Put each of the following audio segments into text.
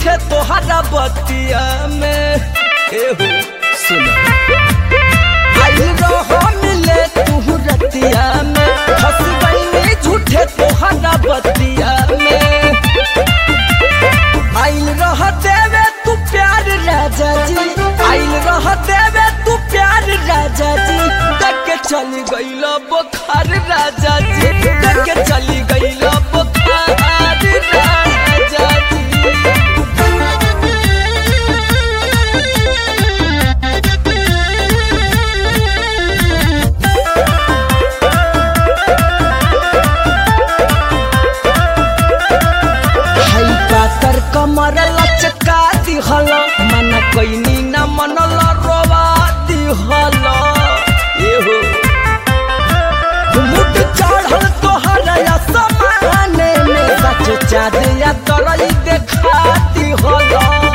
झूठे तोहरा बतिया में एहो सुना आई रहो मिले तू रतिया में हंस गई झूठे तोहरा बतिया में आइल रह देवे तू प्यार राजा जी आइल रह देवे तू प्यार राजा जी देख के चली गईल बुखार राजा जी देख के चली गईल बुखार राजा जी हाई पातर कमर लचका दिहल मन कैनी न मनल रोवा दिहल एहो मुट चढ़ल तोहर समाने में सच चाँदिया तरई देखा दिहल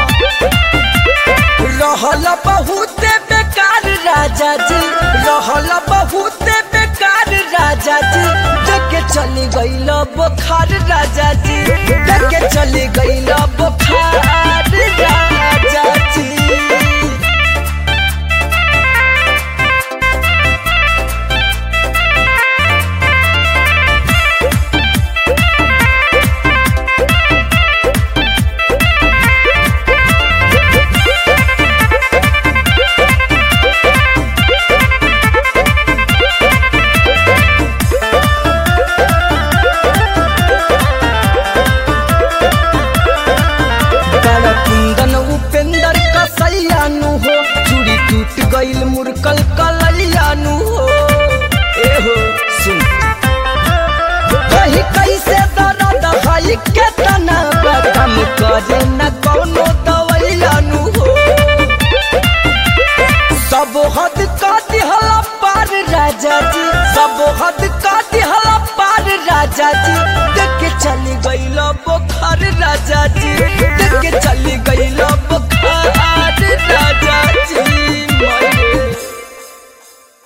रहल बहुत बेकार राजा जी रहल बहुत बेकार राजा जी देख के चली गईल बुखार राजा जी देख के चली गईल बुखार राजा जी बड़ा कुंदन उपेंद्र कसैया नु हो चूड़ी टूट गईल मुरकल कलैया नु हो एहो सुन कही कैसे दर्द हई केतना बदम करे न कौनो दवैया नु हो सब हद का दिहला पार राजा जी सब हद का दिहला पार राजा जी देख के चली गईल बुखार राजा जी देख के चली